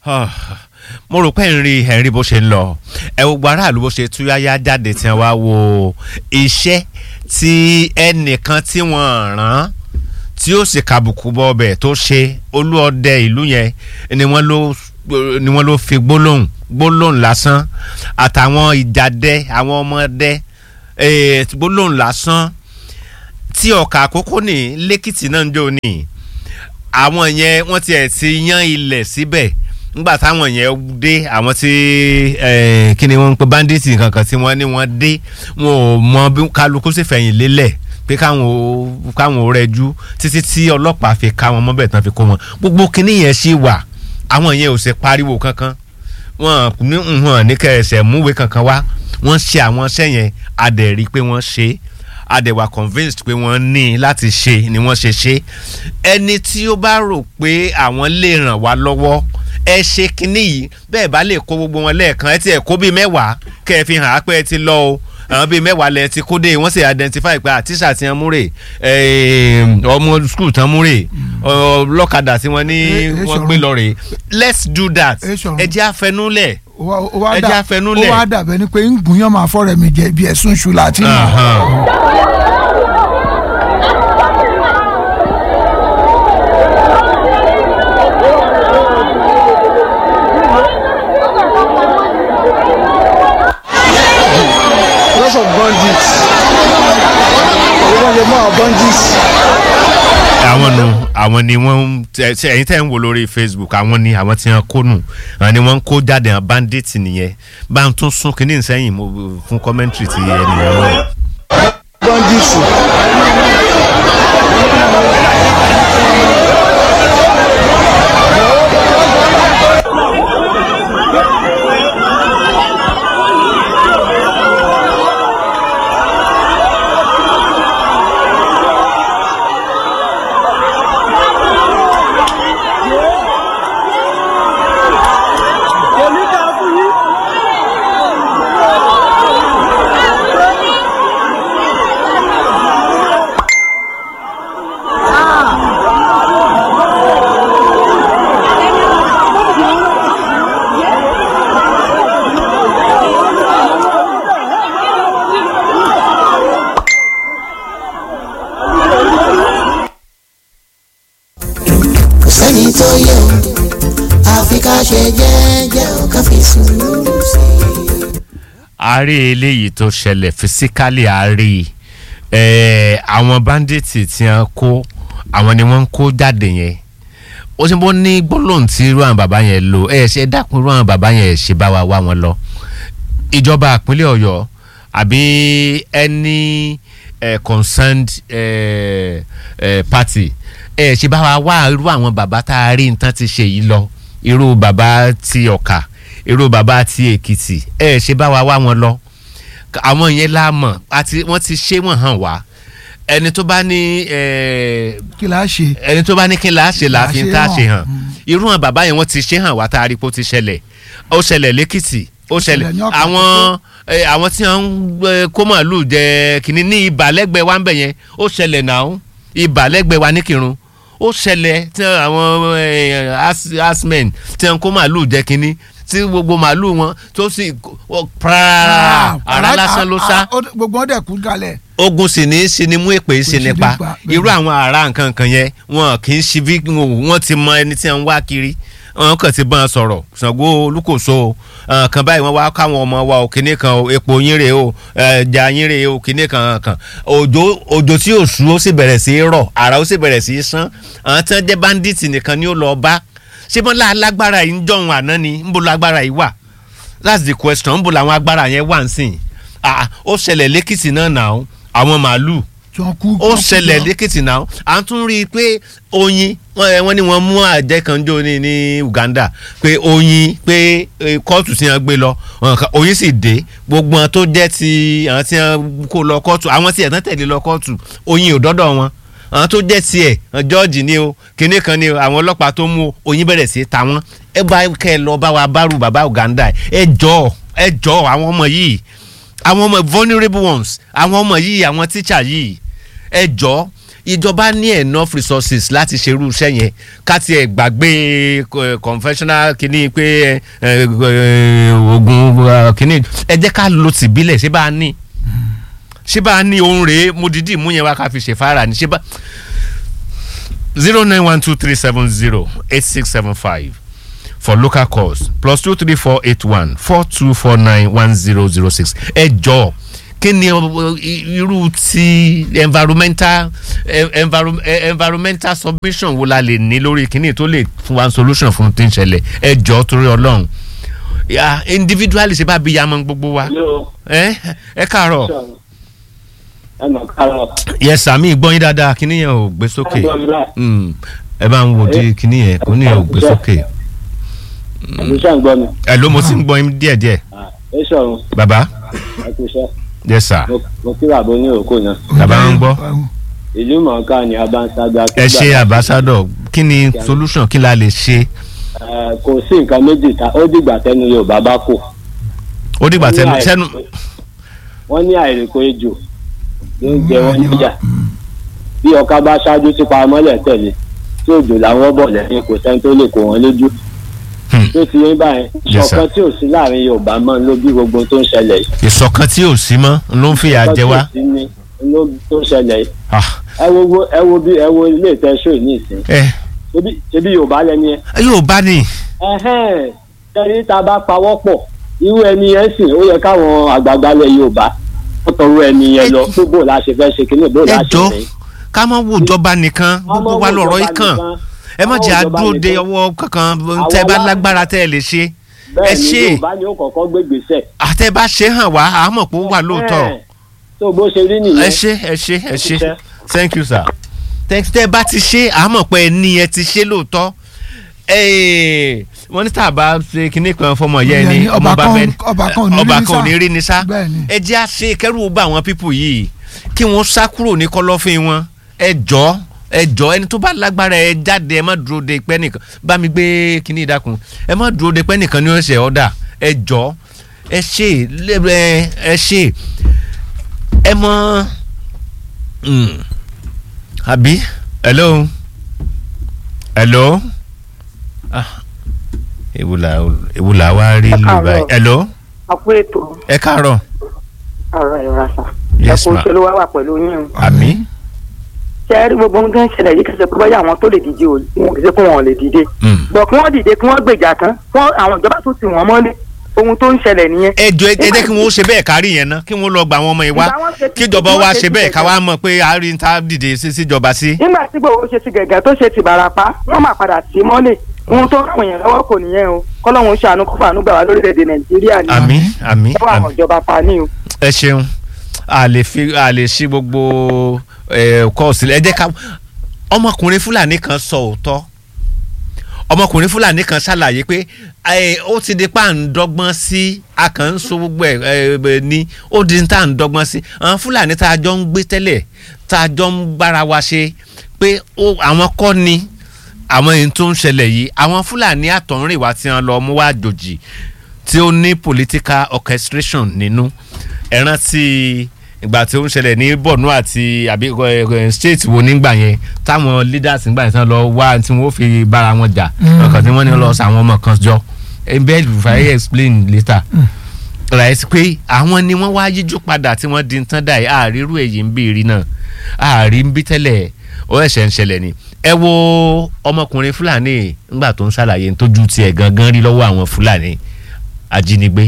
mo rò pé ń rí ẹ̀ ń rí bó ṣe ń lọ ẹ wo gbogbo aráàlú bó ṣe túyáyá jáde tí wọ́n wá wo iṣẹ́ tí ẹnìkan tí wọ́n rán tí ó sì kàbùkù bọ́ ọbẹ̀ tó ṣe olúọdẹ ìlú yẹn ni wọ́n ló ni wọ́n ló fi gbólóhùn gbólóhùn lásán àtàwọn ìjàdẹ àwọn ọmọdé eh, gbólóhùn lásán tí ọkà àkókò ní lẹ́kìtì náà ń jò ní àwọn yẹn wọ́n tiẹ̀ ti yan ilẹ̀ síbẹ̀ nígbà táwọn yẹn dé àwọn tí kí ni wọ́n ń pe bandits kankan tí wọ́n ní wọ́n dé wọn ò mọ bí kálukú sì fẹ̀yìn lélẹ̀ pé káwọn ò káwọn ò rẹjú títí tí ọlọ́pàá fi ká wọn mọ́bẹ̀ tán fi kó wọn gbogbo kinní yẹn ṣì wà àwọn yẹn ò ṣe pariwo kankan wọn ní wọn ní kẹsẹ̀ múwe kankan wá wọ́n ṣe àwọn iṣẹ́ yẹn adẹ̀rí pé wọ́n ṣe é adẹ̀wà convinced pé wọ́n ní láti ṣe ni wọ́n ṣe ṣe ẹni tí ó bá rò pé àwọn lè ràn wá lọ́wọ́ ẹ ṣe kinní yìí bẹ́ẹ̀ bá lè kó gbogbo wọn lẹ́ẹ̀kan ẹ ti ẹ̀ kó bíi mẹ́wàá kẹ́ ẹ fi hàn á pé ẹ ti lọ o àwọn bíi mẹ́wàá lẹ ti kó dé wọ́n sì identify pé àtíṣà tí wọ́n múrè ọmọ school tán múrè lọ́kadà tí wọ́n ní wọ́n gbé lọ rè let's do that ẹ jẹ́ àfẹnulẹ̀ ẹ jẹ́ àfẹnulẹ̀. ó wá dàbẹ́ ni pé ń gùnyàn máa fọ́rẹ̀ mi jẹ bí ẹ̀sùn ṣù láti mọ̀. lots of bandits they don dey more bandits. àwọn nu àwọn ni wọ́n ń ṣe ẹ̀yin tẹ́ ń wò lórí facebook àwọn ni àwọn tí wọ́n kó nù àwọn ni wọ́n ń kó jáde àwọn bandit nìyẹn bá ń tún sún kínní sẹ́yìn mo fún commentary ti ẹnìyẹn rẹ̀. bandits. kò sẹ́ni tó yẹ o àfi ká ṣe jẹ́jẹ́ o ká fi sùúrù sí i. a rí eléyìí tó ṣẹlẹ̀ fisikali a rí ẹ̀ àwọn bandits tí wọ́n kó àwọn ni wọ́n ń kó jáde yẹn ó ṣe bó ní gbólóhùn tí irú àwọn bàbá yẹn lò ẹ̀ ṣe dákun irú àwọn bàbá yẹn ṣe bá wa wá wọn lọ ìjọba ìpínlẹ̀ ọ̀yọ́ àbí any eh, concerned eh, eh, party ẹ ṣe bá wa wá irú àwọn bàbá tá a rí nǹkan ti ṣe yìí lọ irú bàbá ti ọ̀kà irú bàbá ti èkìtì ẹ ṣe bá wa wá wọn lọ àwọn yẹn la mọ̀ àti wọ́n ti ṣe wọ́n hàn wá ẹni tó bá ní eh, kí la ṣe. ẹni tó bá ní kí la ṣe la fi ń tá a ṣe hàn Mm. irú àwọn bàbá yẹn wọ́n ti ṣe hàn wá tá a rí pé ó ti ṣẹlẹ̀ ó ṣẹlẹ̀ lẹ́kìtì ó ṣẹlẹ̀ ṣẹlẹ̀ ní Ọ̀kà àwọn eh, àwọn tí wọ́n ń eh, kó màálù jẹ kìnní ní ibà lẹ́gbẹ̀ẹ́ wa ń bẹ̀ yẹn ó ṣẹlẹ̀ náà ibà lẹ́gbẹ̀ẹ́ wa ní Kírun ó ṣẹlẹ̀ tí àwọn eh, as- asmen tí wọ́n kó màálù jẹ kìnní tí gbogbo màálù wọn tó sì pààrà àrà lásán ló sá gbogbo wọn dẹ̀ kú kalẹ̀. ogun sì ní í ṣe ni mú èpè ṣe ṣe nípa nípa, bẹ́ẹ̀ irú àwọn ará nǹkan kan yẹn wọn kì í ṣe bí wọn ti mọ ẹni tí wọn ń wá kiri wọn kàn ti bá wọn sọ̀rọ̀ Ṣàngó Olúkòso àwọn kan báyìí wọn wá káwọn ọmọ wa ò kíní kan o epo yín rèé o ẹja yín rèé o kíní kan kan òjò òjò tí yóò sú ó sì bẹ̀rẹ̀ sí í rọ̀ àrà ó sì bẹ̀rẹ̀ sí í sán àwọn tí wọ́n jẹ́ bandits nìkan ni ó lọ bá ṣé bọ́n lágbára yìí ń jọ̀hún àná ni ń bo lágbára yìí wà that's the question ń bo làwọn agbára yẹn wà ń sìn ah ó ṣẹlẹ̀ lẹ́kìtì náà nà ó àwọn màálù tí wọ́n kú. ó ṣẹlẹ̀ lẹ́kìtì náà à ń tún rí i pé oyin wọ́n ẹ, wọ́n ní wọ́n mú àjẹ́ kan jó ní ní Uganda pé oyin pé eh, kóòtù tí wọ́n gbé lọ wọn kà- oyin sì dé gbogbo wọn tó jẹ́ ti àwọn tí wọ́n kó lọ kóòtù àwọn tí ẹ̀tàn tẹ̀lé lọ kóòtù oyin ò dọ́dọ̀ wọn àwọn tó jẹ́ tiẹ̀ George ni o kinní kan ni o àwọn ọlọ́pàá tó mú o, oyin bẹ̀rẹ̀ sí í ta wọ́n ẹ bá kẹ́ ẹ lọ bá wa bárù bàbá Uganda ẹ jọ ẹ jọ àwọn ọmọ yìí àwọn ọmọ vulnerable ones àwọn ọmọ yìí àwọn teacher yìí ẹ jọ ìjọba ní enough resources láti ṣerú iṣẹ́ yẹn ká tiẹ̀ gbàgbé eh, conventional kìíní pé eh, eh, oògùn eh, kìíní ẹ jẹ́ ká lo tìbílẹ̀ ṣé bá a ní ṣé bá a ní ohun rèé mo dìídì mú yẹn wá ká fi ṣèfara ní ṣé bá zero nine one two three seven zero eight six seven five for local calls plus two three four eight one four two four nine one zero zero six ẹ jọ kí ni ọ- i- irú ti environmental eh, envirom- eh, environmental submission wo la lè ní lórí kíní tó lè fún wa solution fún tí ń ṣẹlẹ̀ ẹ jọ torí ọlọ́run ya individually ṣe bá bí yamọ gbogbo wa Hello. ẹ ẹ káàárọ̀ ẹ mọ̀ kárọ̀. yes sami gbọ́ yín dáadáa kíní yẹn ò gbé sókè. Ẹ gbọ́ mi báyìí. Mm, ẹ bá ń wo di kíní yẹn kò ní ẹ ò gbé sókè. Ẹ̀mí ṣe ń gbọ́ mi. ẹ ló mo ti ń gbọ́ yín díẹ̀díẹ̀. Ah, Ẹ ṣọ̀run, bàbá ẹ kú iṣẹ́. yes sir Mo- Mo kí bàbá oníròkò náà. bàbá ń gbọ́. Ìlú mọ̀ọ́ká ni Abansagba. ẹ ṣe ambassador kí ni solution kí la lè ṣe. Eh, Kò sí nǹkan méjì ta, ó dìgbà tẹnu Yorùbá bá kò. ó dìgbà Wọ́n ní tẹnu àìrè- sẹ́nu Wọ́n ní àìrèkò ejò ló ń jẹ wọ́n níjà. Bí ọká bá ṣáájú tí paramọ́lẹ̀ tẹ̀lé, tí òjò làwọn bọ̀ lẹ́yìn kò sẹ́ni tó lè kó wọn lójú. Hmm. Tó ti yín báyẹn, Yes, sir. ṣọ̀kan tí ò sí láàrin Yorùbá mọ́ ló bí gbogbo tó ń ṣẹlẹ̀ yìí. ìṣọ̀kan tí ò sí mọ́ ló ń fìyà jẹ wá. Ṣọ̀kan tí ò sí ní ló tó ń ṣẹlẹ̀ yìí. Ah, ẹ wo wo- ẹ wo bí ẹ wo ilé ìtẹ́sọ̀ yìí ní ìsìn ẹ ṣebí ṣebí yorùbá lẹni ẹ. yóò bá ní. ẹhẹ́n tẹ́lẹ̀ tá a bá pawọ́ pọ̀ irú ẹni yẹn sìn ó yẹ káwọn àgbààgbà lẹ yorùbá wọ́n tọrọ ẹni yẹn lọ pé bó la ṣe fẹ́ ṣe kíní bó ẹ la ṣe jọ fẹ́. ká má wo ìjọba nìkan gbogbo wa lọ̀rọ̀ yìí kàn ẹ má jẹ́ Àwọn ìjọba àdúró de nìkan. ọwọ́ kankan tẹ́ ẹ bá Àwọn wa- lágbára tẹ́ ẹ lè ṣe ẹ bẹ́ẹ̀ ni ṣe yorùbá ni ó kọ́kọ́ gbé gbèsè. àtẹ bá ṣe hàn wá àmọ̀ pé ó wà lóòótọ́. Ẹhẹ́n. tó bó ṣe rí ẹ nìyẹn. ṣe ẹ ṣe ẹ ṣe ṣiṣẹ́. thank you sir thank tẹ bá ti ṣe àmọ̀ pé ẹni ẹ ti ṣe lóòótọ́ Ee, wọ́n ní tá a bá ṣe kinní kan fọmọ yẹn ni Ìyẹn ni ọmọ ọba bá kan- bẹ́ẹ̀ ọba kan ò ní rí ọba ní kan ò sá. ní rí ni sá Bẹ́ẹ̀ ni. ẹ jẹ́ àṣe kẹ́rù bá àwọn pípù yìí kí wọ́n sá kúrò ní kọ́lọ́fín wọn ẹ jọ ẹ jọ ẹni tó bá lágbára ẹ jáde ẹ má dúró de pẹ́ nìkan bá mi gbé kinní ìdákun ẹ má dúró de pẹ́ nìkan ní ọ̀sẹ̀ ọ̀dà ẹ jọ ẹ ṣe ẹ ẹ ṣe ẹ mọ Mm. àbí hello hello ah ewu la ewu la wa rí Ẹ lù káàárọ̀. báyìí hello àpò ètò ẹ káàárọ̀ ọ̀rọ̀ ìrasà Yes, ẹ̀kọ́ ma. òṣèlú wa wà pẹ̀lú yín o. àmì ṣe é rí gbogbo ohun tó ń ṣẹlẹ̀ yìí kìí ṣe pé báyà àwọn tó lè dìde o wọn kìí ṣe pé wọn ò lè dìde. Mm. bọ̀ kí wọ́n dìde kí wọ́n gbèjà tán fún àwọn ìjọba tó ti wọ́n mọ́lé ohun tó ń ṣẹlẹ̀ nìyẹn. ẹ jọ ẹ jẹ́ kí wọ́n ṣe bẹ́ẹ̀ kárí yẹn ná kí wọ́n lọ gba àwọn ọmọ yìí wá Ìgbà wọn ṣe ti- kíjọba ìgbà wa wọn ṣe ṣe ti bẹ́ẹ̀ ká gẹ̀gẹ̀. wá mọ̀ pé àárín tá a dìde sí síjọba sí. nígbà tí gbogbo ṣe ti gẹ̀gẹ̀ tó ṣe ti bàràpá wọ́n máa padà sí mọ́lé ohun tó ráwọn èèyàn lọ́wọ́ kò nìyẹn o kọ́lọ́hún ṣàánú kó fàánú gbà wá lórílẹ̀‐èdè nàìjíríà ni àmì àmì lọ́wọ́ àwọn àmì ìjọba pa ní o. ẹ ṣeun a lè fi a lè ṣí gbogbo ẹ kọ́ sílẹ̀ ẹ jẹ́ ká ọmọkùnrin fúlàní kan sọ òótọ́ ọmọkùnrin fúlàní kan ṣàlàyé pé ẹ, ó ti di pa à ń dọ́gbọ́n sí a kàn ń so gbogbo ẹ̀ ẹ, ẹ, ní ó di tá à ń dọ́gbọ́n sí àwọn fúlàní tá a jọ ń gbé tẹ́lẹ̀ tá a jọ ń bára wa ṣe pé ó- àwọn kọ́ ni àwọn èyí tó ń ṣẹlẹ̀ yìí àwọn fúlàní àtọ̀rìnwá tí wọ́n lọ mú wá àjòjì tí ó ní political orchestration nínú ẹ rántí ìgbà tí ó ń ṣẹlẹ̀ ní borno àti àbí ẹ, ẹ, state wo nígbà yẹn táwọn leaders nígbà yẹn tán lọ wá tí wọ́n fi bára wọn jà ọkàn tí wọ́n ní lọ sàwọn ọmọ kan jọ ebe rufai explain later right pé àwọn ni wọ́n wá yíjú padà tí wọ́n di tán dà yìí àárírú èyí ń bí rí náà àárí ń bí tẹ́lẹ̀ ó ẹ̀ṣẹ̀ ń ṣẹlẹ̀ ni ẹ wo ọmọkùnrin fúlàní ńgbà tó ń ṣàlàyé ń tójú tiẹ̀ gangan rí lọ́wọ́ àwọn fúlàní ajínigbé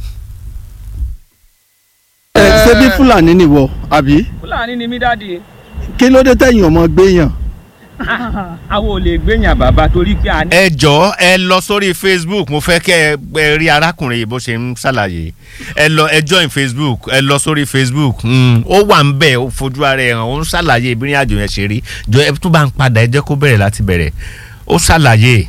ẹ ṣé bí fúlàní nìwọ àbí fúlàní ni mí dáàdi kí ló dé tẹ̀yìn ọmọ gbéyàn àwọn ò lè gbéyàn bàbá torí pé a ní. ẹ jọ̀ọ́ ẹ lọ sórí facebook mo fẹ́ kẹ́ ẹ ẹ rí arákùnrin yìí bó ṣe ń ṣàlàyé ẹ lọ ẹ join facebook ẹ lọ sórí facebook mm, ó wà ń bẹ̀ ó fojú ara ẹ̀ hàn ó ń ṣàlàyé ìbírin àjò yẹn ṣe rí jọ ẹ tún bá ń padà ẹ jẹ́ kó bẹ̀rẹ̀ láti bẹ̀rẹ̀ ó ṣàlàyé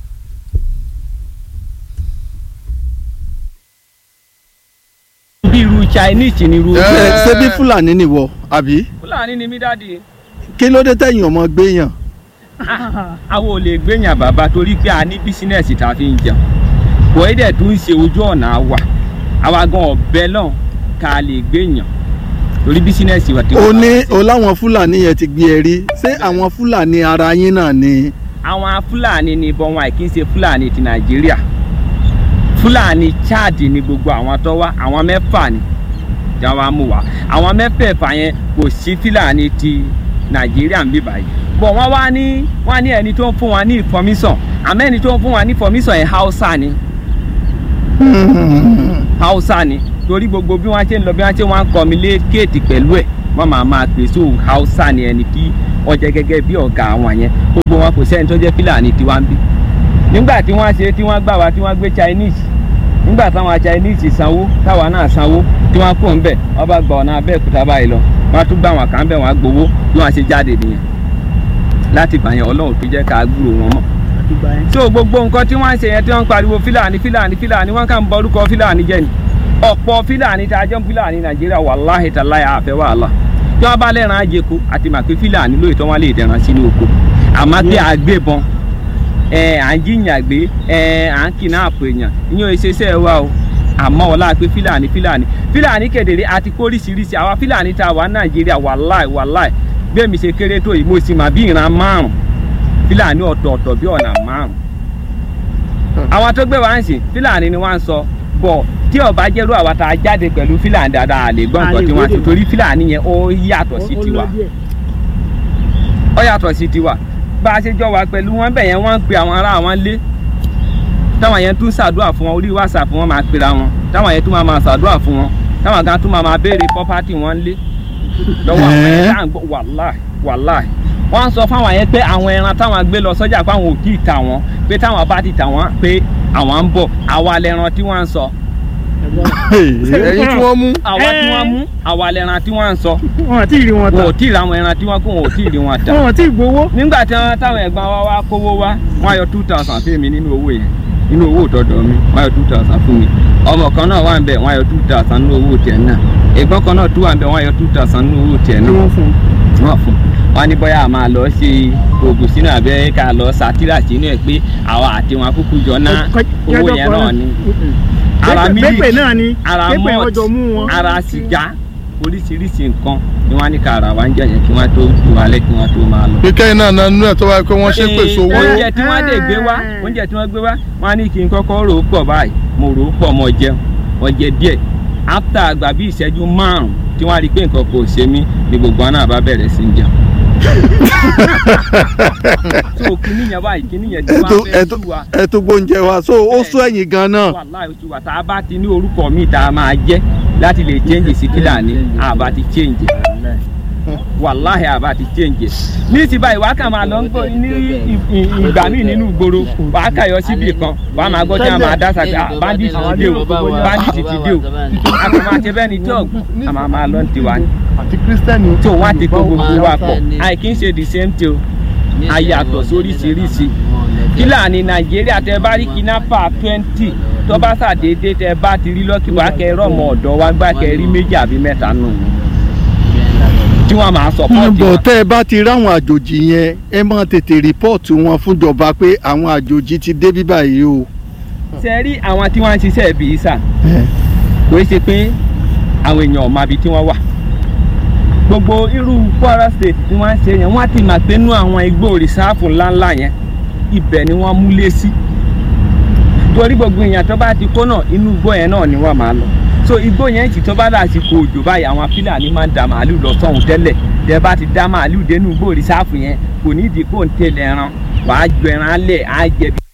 bí irú chinese ni irú. ẹ ṣé bí fúlàní nìwọ àbí fúlàní ni mí dáàdi kí ló dé tẹ̀yìn ọmọ gbéyàn àwọn ò lè gbéyàn bàbá torí pé a ní bísínẹ́sì tá a fi ń jẹun kò é dẹ̀ tún ṣe ojú ọ̀nà wa àwa gan ọ̀bẹ náà ká lè gbéyàn torí bísínẹ́sì wa ti o wà. ní o láwọn fúlàní yẹn ti gbé ẹ rí ṣé àwọn fúlàní ara yín náà ni. àwọn fúlàní ni ìbọn wọn àìkí ń ṣe fúlàní ti nàìjíríà fúlàní chad ni gbogbo àwọn tó wá àwọn mẹ́fà ni tí wọ́n mú wá àwọn mẹ́fẹ̀ẹ̀fà yẹn kò sí fúlàní ti nàìjíríà ń bí báyìí bọ̀ wọ́n wá ní wọ́n ní ẹni tó ń fún wa ní information àmọ́ ẹni tó ń fún wa ní information yẹn hausa ni hausa ni torí gbogbo bí wọ́n ṣe ń lọ bí wọ́n ṣe wọ́n ń communicate pẹ̀lú ẹ̀ wọ́n máa máa pè so hausa ni ẹni tí wọ́n jẹ́ gẹ́gẹ́ bí ọ̀gá àwọn yẹn gbogbo wọn kò sẹ́ni tó jẹ́ fúlàní tiwa ń bí nígbà tí wọ́n ṣe tí wọ́n gbà wá tí wọ́n gbé chinese nígbà táwọn chinese sanwó táwa náà sanwó tí wọ́n kó ń bẹ̀ wọ́n bá gba ọ̀nà abẹ́òkúta báyìí lọ wọ́n á tún gbà wọn kàn bẹ̀ wọ́n á gbowó bí wọ́n ṣe jáde nìyẹn láti gbà yẹn ọlọ́run tó jẹ́ ká gbúrò wọn mọ́ so gbogbo nǹkan tí wọ́n ń ṣe yẹn tí wọ́n ń pariwo fílàní fílàní fílàní wọ́n kàn ń bọ orúkọ fílàní jẹ́ ni ọ̀pọ̀ fílàní tá a jẹ́ fílàní nàìjíríà wàláhì tàláyà àfẹ́ wàhálà tí wọ́n bá lẹ́ran àjẹkù àti màpé fílàní lóòótọ́ wọn lè dẹ̀ran sínú oko àmọ́ pé àgbébọn ẹ à ń jiyàn gbé ẹ à ń kidnap èèyàn ìyẹn ìṣeṣẹ́ wa o àmọ́ ọlá pé fílàní fílàní fílàní kedere àti kóríṣiríṣi àwa fílàní tá a wà nàìjíríà wàláì wàláì bẹ́ẹ̀ mi ṣe kéré tó yìí mo sì mà bí ìran márùn fílàní ọ̀tọ̀ọ̀tọ̀ bí ọ̀nà márùn àwọn tó gbé wa ń sìn fílàní ni wọ́n ń sọ bọ̀ tí ọba jẹ́rú àwa tá a jáde pẹ̀lú fílàní dáadáa lè gbọ́ nǹkan tí wọ́n ti torí fílàní yẹn ó yàtọ̀ sí tiwa ó yàtọ̀ sí tiwa bá a ṣe jọ wà pẹ̀lú wọn bẹ̀ yẹn wọ́n ń pe àwọn ará àwọn lé táwọn yẹn tún ṣàdúrà fún wọn orí whatsapp wọn máa pera wọn táwọn yẹn tún máa máa ṣàdúrà fún wọn táwọn kan tún máa máa béèrè property wọn lé lọ́wọ́ àwọn Ẹ́. yẹn tá à ń gbọ́ wàláì wàláì wọ́n ń sọ fáwọn yẹn pé àwọn ẹran táwọn gbé lọ sọ́jà pé àwọn ò tí ì tà wọ́n pé táwọn bá ti tà wọ́n pé àwọn ń bọ̀ àwa lẹran tí wọ́n ń sọ ẹ̀yin tí wọ́n mú. àwa tí wọ́n mú àwa lẹran tí wọ́n ń sọ wọn àti ìrì wọn wọn ta ò tí ì ra àwọn ẹran tí wọ́n kó wọn ò tí ì rí wọn tà wọn àti ìgbowó nígbà tí wọn táwọn ẹ̀gbọ́n wa wá kówó wá wọn yọ two thousand fún mi nínú owó yẹn nínú owó ìtọ́jọ́ mi wọn yọ two thousand fún mi ọmọ kan náà wà ń bẹ̀ wọn yọ two thousand nínú owó tiẹ̀ náà ẹ̀gbọ́n kan náà tún wà ń bẹ̀ wọn yọ two thousand nínú owó tiẹ̀ ni náà wọn fún wọn fún wọn ní bóyá a máa lọ ṣe oògùn sínú abẹ́ ká lọ sátírà sínú ẹ̀ pé àwa àti wọn kúkú jọ ná owó yẹn náà ni ara mílíkì pépè náà ni ara pépè wọn jọ mú mọ́ọ̀tì wọn ara sìgá oríṣiríṣi nǹkan ni wọ́n á ní ká ara wa ń jẹ̀yẹ̀ kí wọ́n tó ju alẹ́ kí wọ́n tó máa lọ kíkẹ́ iná nánú ẹ̀ tó wáyé pé wọ́n ṣe pèsè owó. oúnjẹ tí wọ́n dé gbé wá oúnjẹ tí wọ́n gbé wá wọ́n á ní kí n kọ́kọ́ rò ó pọ̀ báyìí mo rò ó pọ̀ mo jẹun mo jẹ díẹ̀ after àgbà bí ìṣẹ́jú márùn-ún tí wọ́n á rí i pé nǹkan kò ṣe mí ni gbogbo wọn náà bá bẹ̀rẹ̀ sí í jẹun. so kíní yẹn báyìí kíní yẹn tí ẹ wọ́n tó- fẹ́ ẹ tó- tú wa ẹ tó gbóúnjẹ wa so ó sún ẹ̀yìn gan náà. wàláì oṣù wa tá a bá ti ní orúkọ míì tá a máa jẹ́ láti lè change sí Fílàní àbá ti change wàláhì àbá ti change ní ti báyìí wàá kà máa lọ ń gbọ́ ní ì- ì- ìgbà míì nínú ìgboro wàá kà yọ síbì kan wàá máa gbọ́ tí wọ́n máa dá sàgbé ah bandit ti dé o bandit ti dé o a kò máa ṣe bẹ́ẹ̀ ni tí ò a máa máa lọ ní tiwa ni àti kírísítẹ́nì. tí òun á ti kó gbogbo wa pọ̀ àìkí ń ṣe the same thing o a yàtọ̀ sóríṣiríṣi Fílàní Nàìjíríà tẹ bá rí kidnapper twenty tó bá ṣàdédé tẹ bá ti rí lọ́kì wá kẹ rọ́mọ ọ̀dọ́ wa gbá kẹ rí méjì àbí mẹ́ta nù tí wọ́n máa sọ̀pọ̀tì bọ̀ wa. tẹ́ ẹ bá ti ráwọn àjòjì yẹn ẹ máa tètè rìpọ́ọ̀tù wọn fúnjọba pé àwọn àjòjì ti dé bí báyìí o. ṣe rí àwọn tí wọ́n ń ṣiṣẹ́ bíi sà kò í ṣe pé àwọn èèyàn ò mọ ibi tí wọ́n wà gbogbo irú Kwara State tí wọ́n ń ṣe yẹn wọ́n á ti mà pé nú àwọn igbó rìsáàfù ńláńlá yẹn ibẹ̀ ni wọ́n múlé sí torí gbogbo èèyàn tó bá ti kó náà inú igbó yẹn náà ni wọ́n máa lọ so igbó yẹn sì tó bá dàsìkò òjò báyìí àwọn Fúlàní máa ń da màálù lọ sọ́hun tẹ́lẹ̀ tẹ́ bá ti dá màálù dénú igbó rìsáàfù yẹn kò ní ìdí kó ń tẹ̀lé ẹran wàá jọ ẹran alẹ̀ á jẹ bí